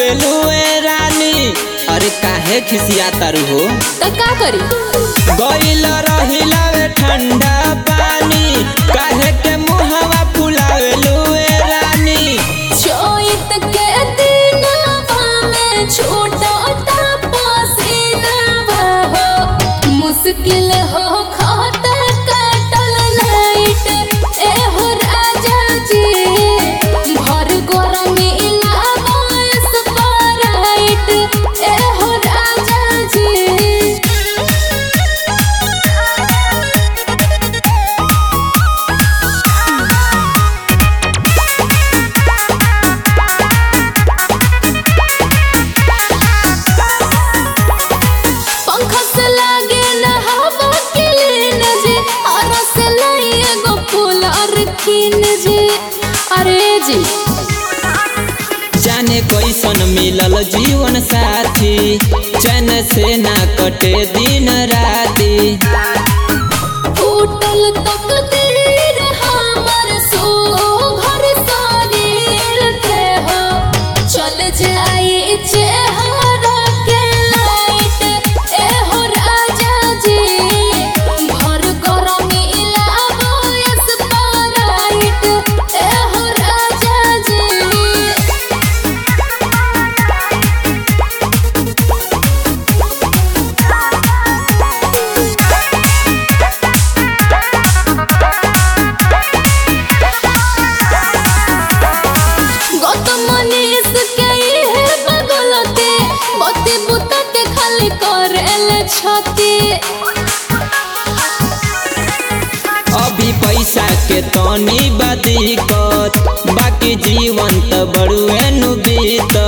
फुलावेलू ए रानी अरे काहे खिसिया तारू हो त का करी गइल रहिला वे ठंडा पानी काहे के मुहवा फुलावेलू ए रानी चोइत के दिनवा में छूटता पसीनावा हो मुश्किल हो खाता कटल नाइट ए हो राजा जी भर गरमी लागा स्प्राइट ए हो राजा जी पंखा से लागे न हवा के लेन जे और से लाई एगो फूल और कीन जे अरे जी जाने कैसन मिलल जीवन साथी चैन से ना कटे दिन राती टूटल तकदीर हमर सो घर शरीर के हो चल जाई चेहरा के लाइट ए हो राजा जी भर गरमी लाबो स्प्राइट ए हो राजा जी गौतम मनीष के इहे बगलते बत्ती बुता के खाली करेल छती अभी पैसा के तनी बदिकत बाकी जीवन त बड़ुए नु बीत